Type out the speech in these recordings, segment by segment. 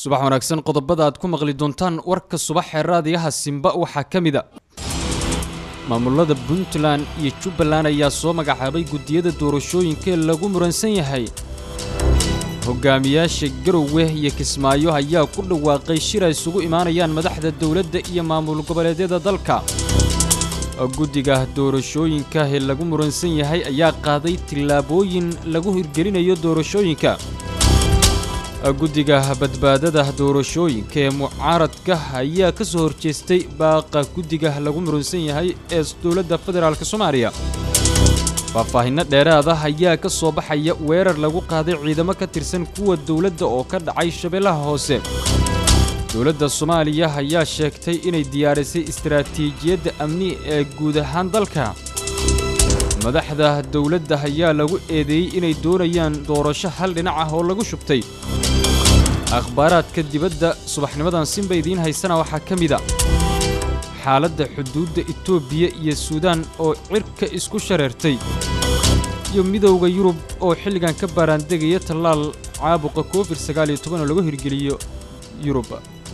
subax wanaagsan qodobada aad ku maqli doontaan warka subax ee raadiyaha simba waxaa ka mid a maamulada puntland iyo jubbaland ayaa soo magacaabay guddiyada doorashooyinka ee lagu muransan yahay hogaamiyaasha garowe iyo kismaayo ayaa ku dhawaaqay shir ay isugu imaanayaan madaxda dowladda iyo maamul goboleedyada dalka guddiga doorashooyinka ee lagu muransan yahay ayaa qaaday tillaabooyin lagu hirgelinayo doorashooyinka guddiga badbaadada doorashooyinka ee mucaaradka ayaa ka soo horjeestay baaqa guddiga lagu muransan yahay ee dowladda federaalk soomaaliya faahfaahinno dheeraada ayaa ka soo baxaya weerar lagu qaaday ciidamo ka tirsan kuwa dowladda oo ka dhacay shabeellaha hoose dowladda soomaaliya ayaa sheegtay inay diyaarisay istaraatiijiyadda amni ee guud ahaan dalka madaxda dowladda ayaa lagu eedeeyey inay doonayaan doorasho hal dhinac ah oo lagu shubtay akhbaaraadka dibadda subaxnimadan sinba idiin haysana waxaa ka mid a xaaladda xuduudda etoobiya iyo suudaan oo cirka isku shareertay iyo midowda yurub oo xilligan ka baaraandegaya tallaal caabuqa covid sagaal iyo toban oo lagu hirgeliyo yurub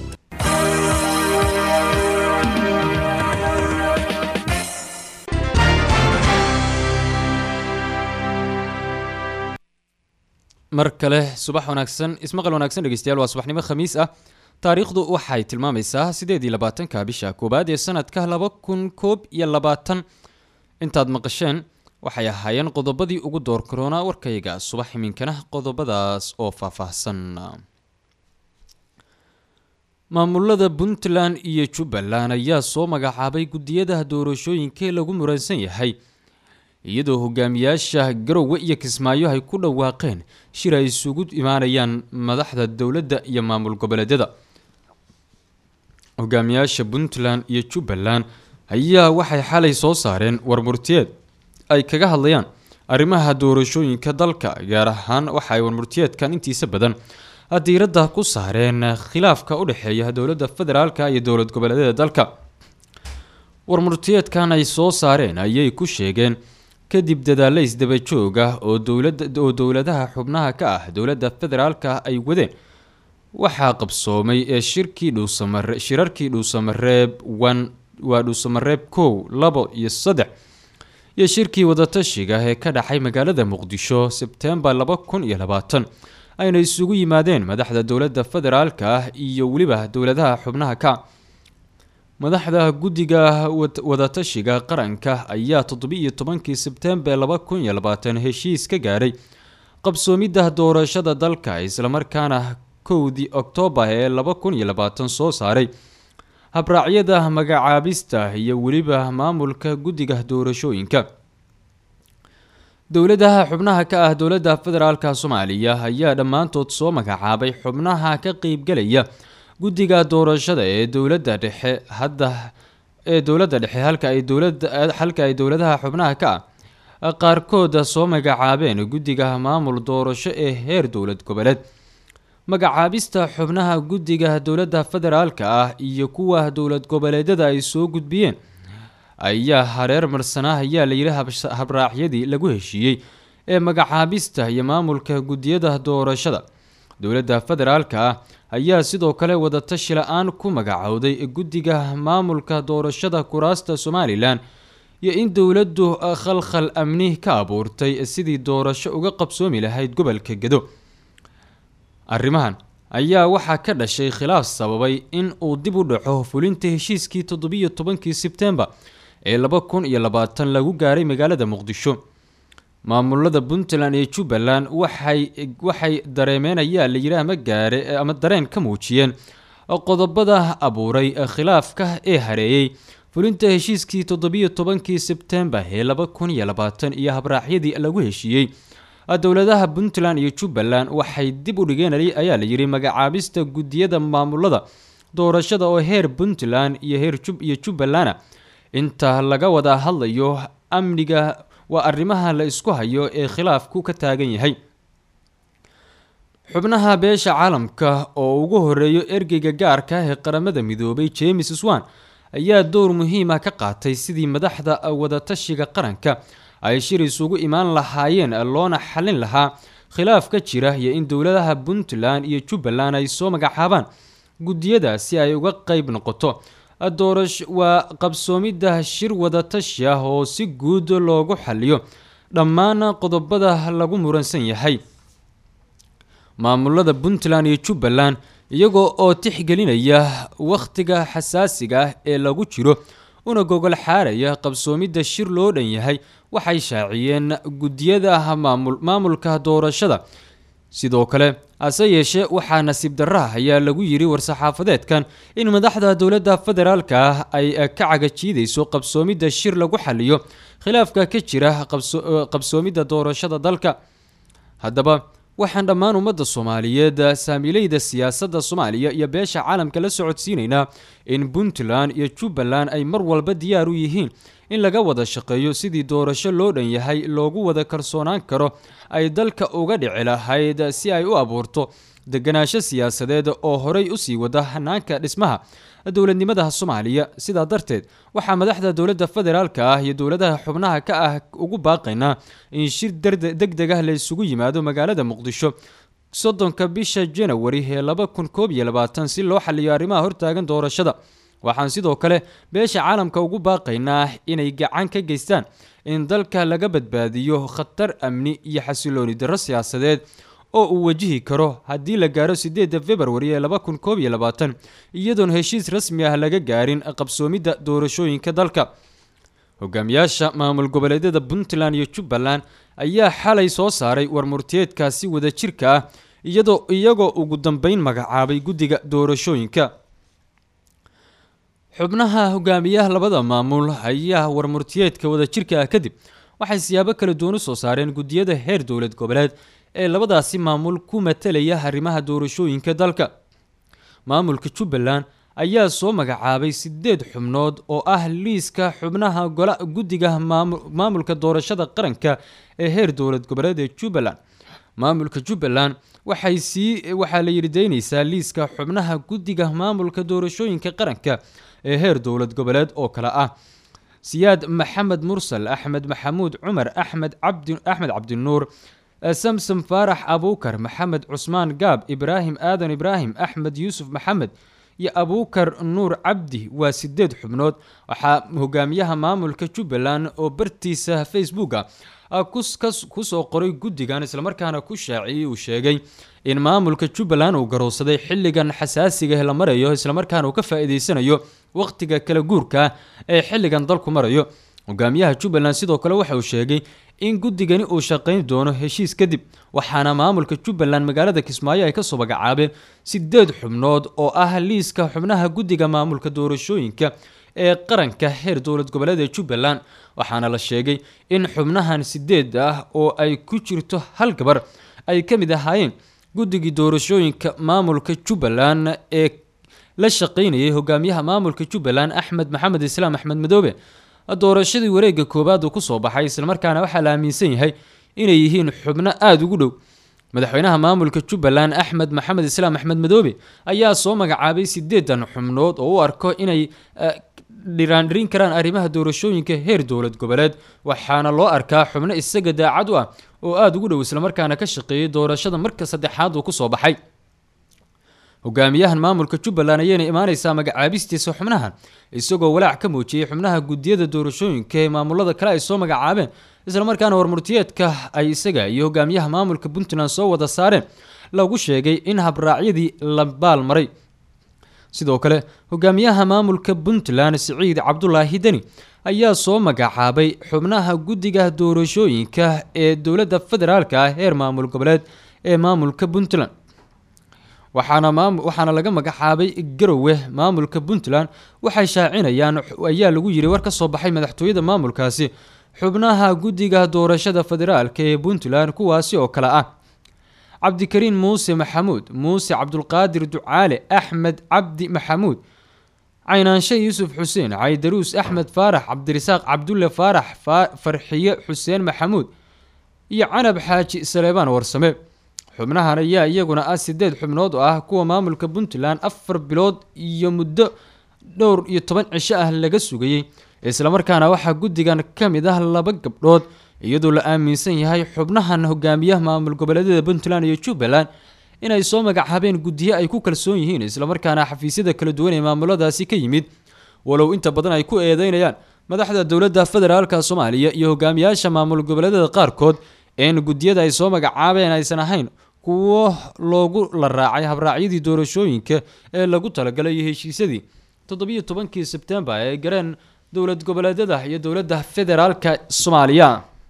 mar kale subax wanaagsan ismaqal wanaagsan dhegeystayaal waa subaxnimo khamiis ah taariikhdu waxay tilmaamaysaa siddeed iyo labaatanka bisha koowaad ee sanadka laba kun koob iyo labaatan intaad maqasheen waxay ahaayeen qodobadii ugu door karoonaa warkayga subax iminkana qodobadaas oo faahfaahsan maamulada puntland iyo jubbaland ayaa soo magacaabay guddiyada doorashooyinka ee lagu muransan yahay iyadoo hogaamiyaasha garowe iyo kismaayo ay ku dhawaaqeen shir ay isugu imaanayaan madaxda dowladda iyo maamul goboleedyada hogaamiyaasha puntland iyo jubbaland ayaa waxay xalay soo saareen warmurtiyeed ay kaga hadlayaan arrimaha doorashooyinka dalka gaar ahaan waxa ay warmurtiyeedkan intiisa badan diiradda ku saareen khilaafka u dhexeeya dowladda federaalka iyo dowlad goboleedyada dalka warmurtiyeedkan ay soo saareen ayay ku sheegeen kadib dadaalla isdaba joog ah oo dowlada oo dowladaha xubnaha ka ah dowladda federaalka ay wadeen waxaa qabsoomay ee shirkii dhuusamare shirarkii dhuusamareeb one waa dhuusamareeb kow labo iyo saddex iyo shirkii wadatashiga ee ka dhacay magaalada muqdisho sebtembar laba kun iyo labaatan ayna isugu yimaadeen madaxda dowladda federaalka ah iyo weliba dowladaha xubnaha ka madaxda guddiga wadatashiga qaranka ayaa toddobi-iyo tobankii sebtembar laba kun iyo labaatan heshiis ka gaaray qabsoomidda doorashada dalka islamarkaana kowdii oktoobar ee laba kun iyo labaatan soo saaray habraacyada magacaabista iyo weliba maamulka guddiga doorashooyinka dowladaha xubnaha ka ah dowladda federaalka soomaaliya ayaa dhammaantood soo magacaabay xubnaha ka qeybgalaya guddiga doorashada ee dowladda dhexe hadda ee dowladda dhexe halka ay dowlada halka ay dowladaha xubnaha ka ah qaarkooda soo magacaabeen guddiga maamul doorasho ee heer dowlad goboleed magacaabista xubnaha guddiga dowladda federaalka ah iyo kuwa dowlad goboleedyada ay soo gudbiyeen ayaa hareer marsanaa ayaa layidhi habraacyadii lagu heshiiyey ee magacaabista iyo maamulka guddiyada doorashada dowladda federaalka ah ayaa sidoo kale wadatashi la-aan ku magacowday guddiga maamulka doorashada kuraasta somalilan iyo in dowladdu khalkhal amni ka abuurtay sidii doorasho uga qabsoomi lahayd gobolka gedo arrimahan ayaa waxaa ka dhashay khilaaf sababay in uu dib u dhaco fulinta heshiiskii toddobiyo tobankii sebtembar ee laba kun iyo labaatan lagu gaaray magaalada muqdisho maamulada puntland iyo jubbaland waxay waxay dareemeen ayaa la yidhi ama gaare ama dareen ka muujiyeen qodobada abuuray khilaafka ee hareeyey fulinta heshiiskii toddobiyo tobankii sebtembar ee laba kun iyo labaatan iyo habraacyadii lagu heshiiyey dowladaha puntland iyo jubbaland waxay dib u dhigeen ayaa la yidhi magacaabista guddiyada maamulada doorashada oo heer puntland iyo heer jub iyo jubbalanda inta laga wada hadlayo amniga waa arrimaha la isku hayo ee khilaafku ka taagan yahay xubnaha beesha caalamka oo ugu horeeyo ergeyga gaarka ah ee qaramada midoobay james swan ayaa door muhiima ka qaatay sidii madaxda wadatashiga qaranka ay shir isugu imaan lahaayeen loona xalin lahaa khilaaf ka jira iyo in dowladaha puntland iyo jubbaland ay soo magacaabaan guddiyada si ay uga qeyb noqoto doorash waa qabsoomidda shir wadatashi ah oo si guud loogu xaliyo dhammaan qodobada lagu muransan yahay maamulada puntland iyo jubbaland iyagoo oo tixgelinaya wakhtiga xasaasiga ah ee lagu jiro una gogol xaaraya qabsoomidda shir loo dhan yahay waxay shaaciyeen guddiyada maamul maamulka doorashada sidoo kale hase yeeshee waxaa nasiib darraha ayaa lagu yiri war-saxaafadeedkan in madaxda dowladda federaalka ah ay ka cagajiidayso qabsoomidda shir lagu xaliyo khilaafka ka jira qabsoomidda doorashada dalka haddaba waxaan dhammaan ummadda soomaaliyeed saamiileyda siyaasadda soomaaliya iyo beesha caalamka la socodsiinaynaa in puntland iyo jubbaland ay mar walba diyaar u yihiin in laga wada shaqeeyo sidii doorasho loo dhan yahay loogu wada kalsoonaan karo ay dalka uga dhici lahayd si ay u abuurto deganaansho siyaasadeed oo horey usii wada hanaanka dhismaha dowladnimada soomaaliya sidaa darteed waxaa madaxda dowladda federaalka ah iyo dowladaha xubnaha ka ah ugu baaqaynaa in shir deg deg ah la isugu yimaado magaalada muqdisho soddonka bisha janawari ee laba kun koob iyo labaatan si loo xaliyo arrimaha hortaagan doorashada waxaan sidoo kale beesha caalamka ugu baaqaynaa inay gacan ka geystaan in dalka laga badbaadiyo khatar amni iyo xasilooni darro siyaasadeed oo uu wajihi karo haddii la gaaro sideedda februari ee laba kun koob iyo labaatan iyadoon heshiis rasmi ah laga gaarin qabsoomidda doorashooyinka dalka hogaamiyaasha maamul goboleedyada puntland iyo jubbaland ayaa xalay soo saaray warmurtiyeedkaasi wadajirka ah iyadoo iyagoo ugu dambeyn magacaabay guddiga doorashooyinka xubnaha hogaamiyaha labada maamul ayaa warmurtiyeedka wadajirka ah kadib waxay siyaabo kala duwan u soo saareen guddiyada heer dowlad goboleed ee labadaasi maamul ku matalaya arrimaha doorashooyinka dalka maamulka jubbaland ayaa soo magacaabay sideed xubnood oo ah liiska xubnaha gola guddiga maamulka doorashada qaranka ee heer dowlad goboleed ee jubbaland maamulka jubbaland waxay sii waxaa la yidhi daynaysaa liiska xubnaha guddiga maamulka doorashooyinka qaranka ee heer dowlad goboleed oo kale ah siyaad maxamed mursal axmed maxamuud cumar axmed cabdi axmed cabdinuur samsom faarax abuukar maxamed cusmaan gaab ibraahim aadan ibraahim axmed yuusuf maxamed iyo abuukar nuur cabdi waa sideed xubnood waxaa hogaamiyaha maamulka jubbaland oo bartiisa facebooka kusoo qoray guddigan islamarkaana ku shaaciyey uu sheegay in maamulka jubbaland uu garowsaday xilligan xasaasiga la marayo islamarkaana uu ka faa-iideysanayo wakhtiga kala guurka ee xilligan dalku marayo hogaamiyaha jubbaland sidoo kale waxa uu sheegay in guddigani uu shaqayn doono heshiis kadib waxaana maamulka jubbaland magaalada kismaayo ay kasoo magacaabeen sideed xubnood oo ah liiska xubnaha guddiga maamulka doorashooyinka ee qaranka heer dowlad goboleed ee jubbaland waxaana la sheegay in xubnahan sideed ah oo ay ku jirto hal gabar ay ka mid ahaayeen guddigii doorashooyinka maamulka jubbaland ee la shaqaynayay hogaamiyaha maamulka jubbaland axmed maxamed islaam axmed madoobe doorashadii wareega koowaad uu kusoo baxay islamarkaana waxaa la aaminsan yahay inay yihiin xubno aada ugu dhow madaxweynaha maamulka jubbaland axmed maxamed islaam axmed madoobe ayaa soo magacaabay sideedan xubnood oo u arko inay dhiraandhirin karaan arrimaha doorashooyinka heer dowlad goboleed waxaana loo arkaa xubno isaga daacad u ah oo aada ugu dhow islamarkaana ka shaqeeyay doorashada marka saddexaad uu kusoo baxay hogaamiyahan maamulka jubbaland ayayna imaaneysaa magacaabistiisa xubnahan isagoo walaac ka muujiyey xubnaha guddiyada doorashooyinka ee maamulada kale ay soo magacaabeen islamarkaana warmurtiyeedka ay isaga iyo hogaamiyaha maamulka puntland soo wada saareen lagu sheegay in habraacyadii la baal maray sidoo kale hogaamiyaha maamulka puntland siciid cabdulaahi deni ayaa soo magacaabay xubnaha guddiga doorashooyinka ee dowladda federaalka ah heer maamul goboleed ee maamulka puntland waxaana maam waxaana laga magacaabay garowe maamulka puntland waxay shaacinayaan ayaa lagu yiri war ka soo baxay madaxtooyada maamulkaasi xubnaha guddiga doorashada federaalka ee puntland kuwaasi oo kale ah cabdikariin muuse maxamuud muuse cabdulqaadir ducaale axmed cabdi maxamuud caynaanshe yuusuf xuseen caydaruus axmed faarax cabdirasaaq cabdulle faarax farxiye xuseen maxamuud iyo canab xaaji saleebaan warsame xubnahan ayaa iyaguna ah sideed xubnood oo ah kuwa maamulka puntland afar bilood iyo muddo dhowr iyo toban cisho ah laga sugayey islamarkaana waxaa guddigan ka mid ah laba gabdhood iyadoo la aaminsan yahay xubnahan hogaamiyaha maamul goboleedyada puntland iyo jubbaland inay soo magacaabeen guddiyo ay ku kalsoon yihiin islamarkaana xafiisyada kala duwan ee maamuladaasi ka yimid walow inta badan ay ku eedeynayaan madaxda dowladda federaalka soomaaliya iyo hogaamiyaasha maamul goboleedyada qaarkood een guddiyada ay soo magacaabeen aysan ahayn kuwo loogu la raacay habraacyadii doorashooyinka ee lagu talagalay iyo heshiisyadii toddobiyo tobankii sebtembar ee gareen dowlad goboleedyada iyo dowladda federaalka soomaaliya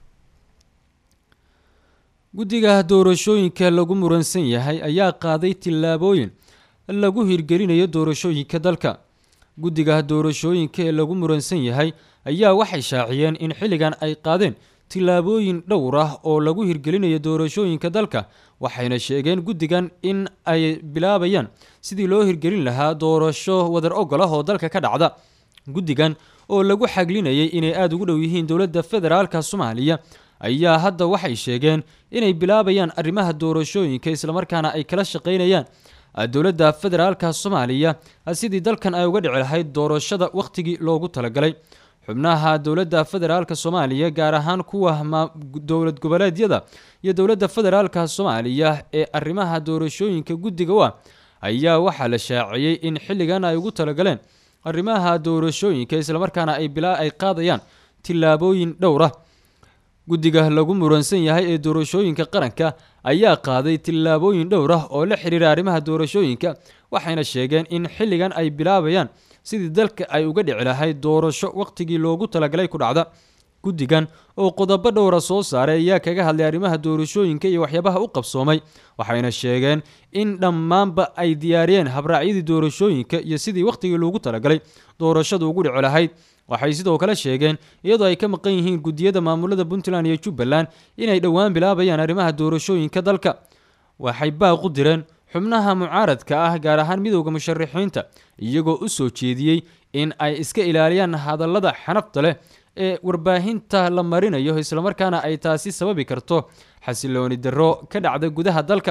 guddiga doorashooyinka lagu muransan yahay ayaa qaaday tillaabooyin lagu hirgelinayo doorashooyinka dalka guddiga doorashooyinka ee lagu muransan yahay ayaa waxay shaaciyeen in xilligan ay qaadeen tillaabooyin dhowr ah oo lagu hirgelinayo doorashooyinka dalka waxayna sheegeen guddigan in ay bilaabayaan sidii loo hirgelin lahaa doorasho wadar ogol ah oo dalka ka dhacda guddigan oo lagu xaglinayay inay aada ugu dhow yihiin dowladda federaalka soomaaliya ayaa hadda waxay sheegeen inay bilaabayaan arrimaha doorashooyinka islamarkaana ay kala shaqaynayaan dowladda federaalka soomaaliya sidii dalkan ay uga dhici lahayd doorashada wakhtigii loogu talagalay xubnaha dowladda federaalka soomaaliya gaar ahaan kuwa dowlad goboleedyada iyo dowladda federaalka soomaaliya ee arrimaha doorashooyinka guddiga u ah ayaa waxaa la shaaciyey in xilligan ay ugu talagaleen arrimaha doorashooyinka islamarkaana ay bilaa ay qaadayaan tillaabooyin dhowr ah guddiga lagu muransan yahay ee doorashooyinka qaranka ayaa qaaday tillaabooyin dhowr ah oo la xiriira arrimaha doorashooyinka waxayna sheegeen in xilligan ay bilaabayaan sidii dalka ay uga dhici lahayd doorasho wakhtigii loogu talagalay ku dhacda guddigan oo qodobo dhowra soo saaray ayaa kaga hadlay arrimaha doorashooyinka iyo waxyaabaha u qabsoomay waxayna sheegeen in dhammaanba ay diyaariyeen habraacyadii doorashooyinka iyo sidii wakhtigii loogu talagalay doorashadu ugu dhici lahayd waxay sidoo kale sheegeen iyadoo ay ka maqan yihiin guddiyada maamulada puntland iyo jubbaland inay dhowaan bilaabayaan arrimaha doorashooyinka dalka waxay baaqu direen xubnaha mucaaradka ah gaar ahaan midowda musharaxiinta iyagoo u soo jeediyey in ay iska ilaaliyaan hadallada xanafta leh ee warbaahinta la marinayo islamarkaana ay taasi sababi karto xasilooni darro ka dhacda gudaha dalka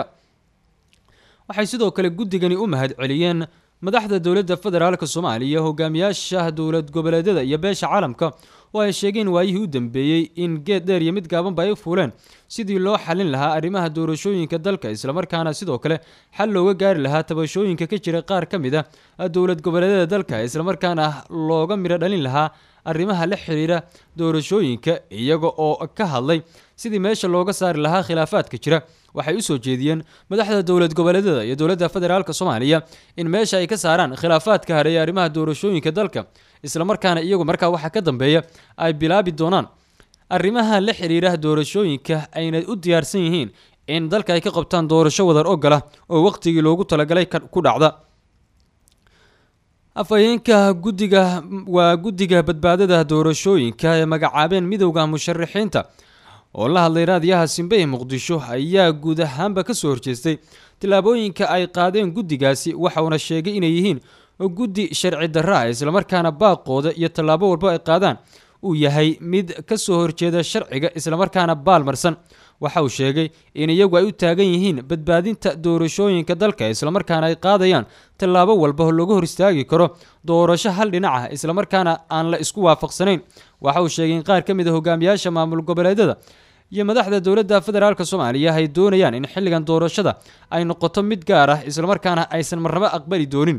waxay sidoo kale guddigani u mahad celiyeen madaxda dowladda federaalka soomaaliya hogaamiyaasha dowlad goboleedyada iyo beesha caalamka oo ay sheegeen waayihii u dambeeyey in geed dheer iyo mid gaabanba ay u fuuleen sidii loo xalin lahaa arrimaha doorashooyinka dalka islamarkaana sidoo kale xal looga gaari lahaa tabashooyinka ka jira qaar ka mid a dowlad goboleedyada dalka islamarkaana looga midho dhalin lahaa arrimaha la xiriira doorashooyinka iyaga oo ka hadlay sidii meesha looga saari lahaa khilaafaadka jira waxay u soo jeediyeen madaxda dowlad goboleedyada iyo dowladda federaalka soomaaliya in meesha ay ka saaraan khilaafaadka hareeya arrimaha doorashooyinka dalka islamarkaana iyagu markaa waxaa ka dambeeya ay bilaabi doonaan arrimaha la xiriira doorashooyinka ayna u diyaarsan yihiin in dalka ay ka qabtaan doorasho wadar ogola oo wakhtigii loogu talagalay ku dhacda afhayeenka guddiga waa guddiga badbaadada doorashooyinka ee magacaabeen midowda musharaxiinta oo la hadlay raadiyaha simbe ee muqdisho ayaa guud ahaanba ka soo horjeestay tillaabooyinka ay qaadeen guddigaasi waxauna sheegay inay yihiin guddi sharci darra ah islamarkaana baaqooda iyo tallaabo walba ay qaadaan uu yahay mid ka soo horjeeda sharciga islamarkaana baalmarsan waxa uu sheegay in iyagu ay u taagan yihiin badbaadinta doorashooyinka dalka islamarkaana ay qaadayaan tallaabo walba looga hor istaagi karo doorasho hal dhinac ah islamarkaana aan la isku waafaqsanayn waxa uu sheegay in qaar ka mid a hogaamiyaasha maamul goboleedyada iyo madaxda dowladda federaalka soomaaliya ay doonayaan in xilligan doorashada ay noqoto mid gaar ah islamarkaana aysan marnabo aqbali doonin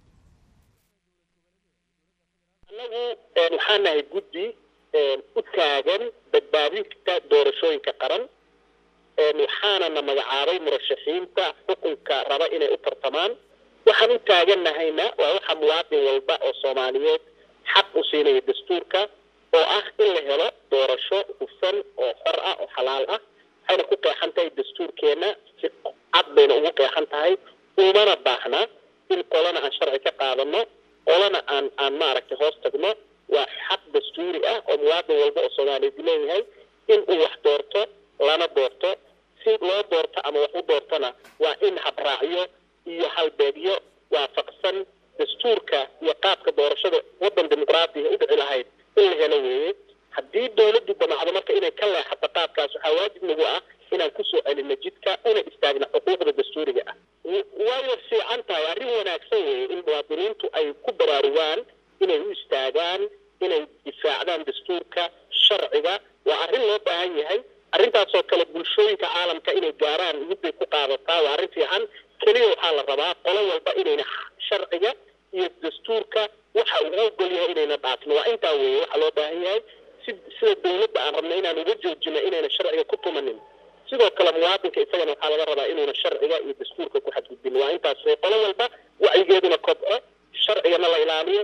anagu waxaan nahay guddi u taagan badbaadinta doorashooyinka qaran waxaana na magacaabay murashaxiinta xukunka raba inay u tartamaan waxaan u taaganahayna waa waxa muwaadin walba oo soomaaliyeed xaq u siinaya dastuurka oo ah in la helo doorasho hufan oo xor ah oo xalaal ah waxayna ku qeexan tahay dastuurkeenna si cad bayna ugu qeexan tahay umana baahna in qolana aan sharci ka qaadano qolana aan aan maaragtay hoos tagno waa xaq dastuuri ah oo muwaadin walba oo soomaaliyeed leeyahay in uu wax doorto lana doorto si loo doorto ama wax u doortona waa in habraacyo iyo halbeegyo waafaqsan dastuurka iyo qaabka doorashada waddan dimuqraadiga u dhici lahayd in la helo weeye haddii dowladdu damacdo marka inay ka leexato qaabkaas waxaa waajib nagu ah inaan kusoo celino jidka una istaagna xuquuqda dastuuriga ah wayna fiican tahay arrin wanaagsan weeye in muwaadiniintu ay ku baraarugaan inay u istaagaan inay difaacdaan dastuurka sharciga waa arrin loo baahan yahay arrintaasoo kale bulshooyinka caalamka inay gaaraan midbay ku qaadataa waa arrin fiican keliya waxaa la rabaa qolo walba inayna sharciga iyo dastuurka waxa uu ogol yahay inayna dhaafin waa intaa weeye waxaa loo baahan yahay si sida dawladda aan rabna inaan uga joojino inayna sharciga ku tumanin sidoo kale muwaadinka isagana waxaa laga rabaa inuuna sharciga iyo dastuurka ku xadgudbin waa intaas weye qolo walba wacyigeeduna kobco sharcigana la ilaaliyo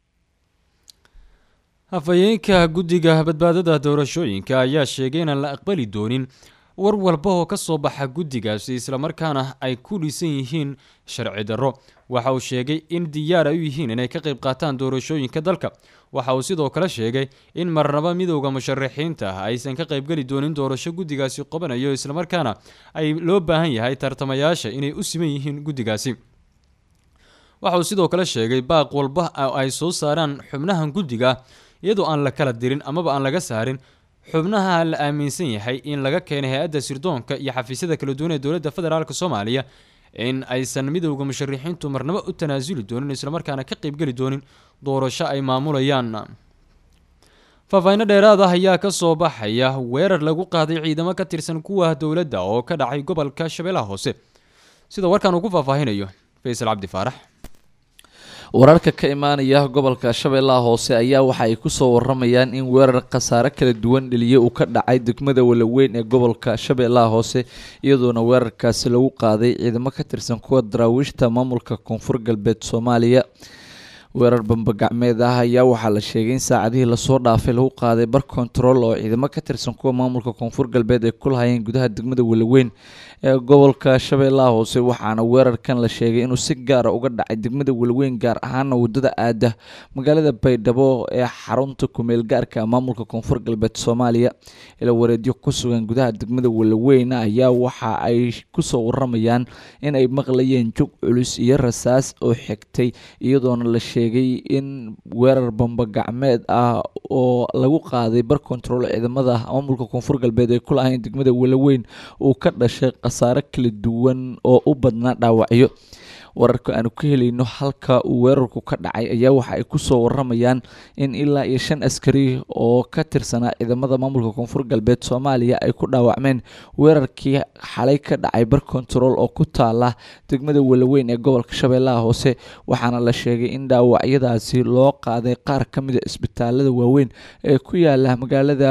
hafayeenka guddiga badbaadada doorashooyinka ayaa sheegay inaan la aqbali doonin war walba oo ka soo baxa guddigaasi islamarkaana ay ku dhisan yihiin sharci darro waxa uu sheegay in diyaar ay u yihiin inay ka qayb qaataan doorashooyinka dalka waxa uu sidoo kale sheegay in marnaba midowda musharaxiinta ah aysan ka qaybgeli doonin doorasho guddigaasi qabanayo islamarkaana ay loo baahan yahay tartamayaasha inay u siman yihiin guddigaasi waxa uu sidoo kale sheegay baaq walba oo ay soo saaraan xubnahan guddiga iyadoo aan la kala dirin amaba aan laga saarin xubnaha la aaminsan yahay in laga keenay hay-adda sirdoonka iyo xafiisyada kala duwan ee dowladda federaalk soomaaliya in aysan midowda musharixiintu marnabo u tanaasuli doonin islamarkaana ka qaybgeli doonin doorasho ay maamulayaan faahfaahinno dheeraad ah ayaa ka soo baxaya weerar lagu qaaday ciidamo ka tirsan kuwa dowladda oo ka dhacay gobolka shabeellaha hoose sida warkaan uu ku faahfaahinayo faysal cabdi faarax wararka ka imaanaya gobolka shabeellaha hoose ayaa waxa ay kusoo waramayaan in weerar khasaare kala duwan dheliye uu ka dhacay degmada walaweyn ee gobolka shabeellaha hoose iyadoona weerarkaasi lagu qaaday ciidamo ka tirsan kuwa daraawiishta maamulka koonfur galbeed soomaaliya weerar bambagacmeed ah ayaa waxaa la sheegay in saacadihii lasoo dhaafay lagu qaaday bar kontarool oo ciidamo ka tirsan kuwa maamulka koonfur galbeed ay ku lahayeen gudaha degmada walaweyn ee gobolka shabeellaha hoose waxaana weerarkan la sheegay inuu si gaara uga dhacay degmada walaweyn gaar ahaana wadada aada magaalada baydhabo ee xarunta kumeel gaarka maamulka koonfur galbeed soomaaliya ila wareedyo ku sugan gudaha degmada walaweyn ayaa waxa ay kusoo waramayaan in ay maqlayeen jog culus iyo rasaas oo xigtay iyadoona la sheegay in weerar bambagacmeed ah oo lagu qaaday bar kontarool ciidamada maamulka koonfur galbeed ee ku lahayn degmada walaweyn uu ka dhashay khasaare kala duwan oo u badnaa dhaawacyo wararka aanu ka helayno halka uu weerarku ka dhacay ayaa waxa ay kusoo waramayaan in ilaa iyo shan askari oo ka tirsanaa ciidamada maamulka koonfur galbeed soomaaliya ay ku dhaawacmeen weerarkii xalay ka dhacay bar kontarool oo ku taala degmada walaweyn ee gobolka shabeellaha hoose waxaana la sheegay in dhaawacyadaasi loo qaaday qaar ka mida isbitaalada waaweyn ee ku yaala magaalada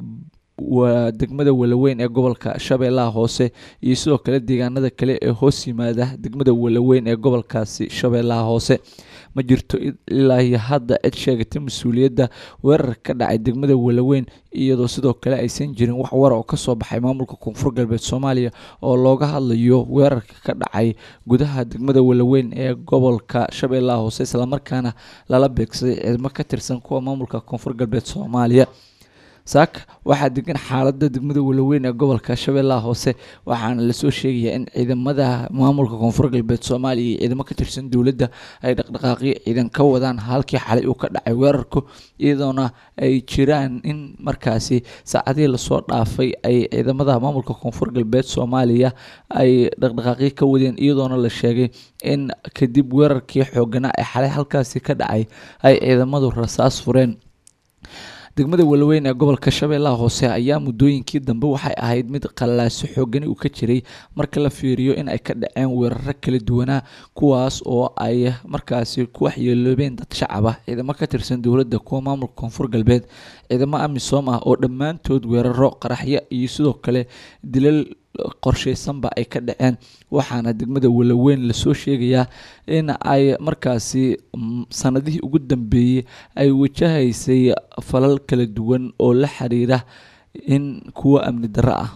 waa degmada walaweyn ee gobolka shabeellaha hoose iyo sidoo kale deegaanada kale ee hoos yimaada degmada walaweyn ee gobolkaasi shabeellaha hoose ma jirto ilaa iyo hadda cid sheegatay mas-uuliyadda weerar ka dhacay degmada walaweyn iyadoo sidoo kale aysan jirin wax war oo kasoo baxay maamulka koonfur galbeed soomaaliya oo looga hadlayo weerarka ka dhacay gudaha degmada walaweyn ee gobolka shabeellaha hoose islamarkaana lala beegsaday ciidamo ka tirsan kuwa maamulka koonfur galbeed soomaaliya saaka waxaa degan xaalada degmada walaweyn ee gobolka shabeellaha hoose waxaana lasoo sheegayaa in ciidamada maamulka koonfur galbeed soomaaliya iyo ciidamo ka tirsan dowladda ay dhaqdhaqaaqyo ciidan ka wadaan halkii xalay uu ka dhacay weerarku iyadoona ay jiraan in markaasi saacadihii lasoo dhaafay ay ciidamada maamulka koonfur galbeed soomaaliya ay dhaqdhaqaaqyo ka wadeen iyadoona la sheegay in kadib weerarkii xooganaa ee xalay halkaasi ka dhacay ay ciidamadu rasaas fureen degmada walaweyn ee gobolka shabeellaha hoose ayaa muddooyinkii dambe waxay ahayd mid qallaaso xoogani uu ka jiray marka la fiiriyo in ay ka dhaceen weeraro kala duwanaa kuwaas oo ay markaasi ku waxyeeloobeen dad shacab ah ciidamo ka tirsan dowladda kuwa maamulka koonfur galbeed ciidamo amisom ah oo dhammaantood weeraro qaraxyo iyo sidoo kale dilal qorsheysanba ay ka dhaceen waxaana degmada walaweyn lasoo sheegayaa in ay markaasi sanadihii ugu dambeeyey ay wajahaysay falal kala duwan oo la xiriira in kuwo amni darro ah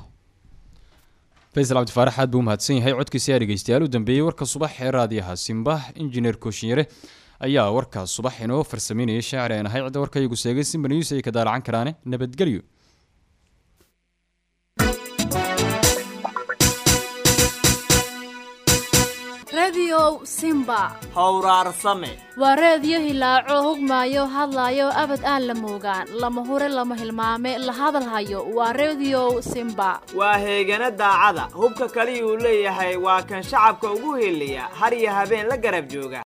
faysal cabdifaarax aad buu umahadsan yahay codkiisi aa dhegeystayaal u dambeeyey warka subax ee raadiyaha simba injineer kooshinyare ayaa warkaas subax inoo farsameynayay shaacir aan ahay cidda warka iyagu seegay simba news ay ka daalacan karaane nabadgelyo rediyow simba howraarsame waa reediyo hilaaco hogmaayo hadlaayo abad aan la moogaan lama hure lama hilmaame la hadalhayo waa rediyow simba waa heegana daacada hubka kaliyuu leeyahay waa kan shacabka ugu heliya har iyo habeen la garab jooga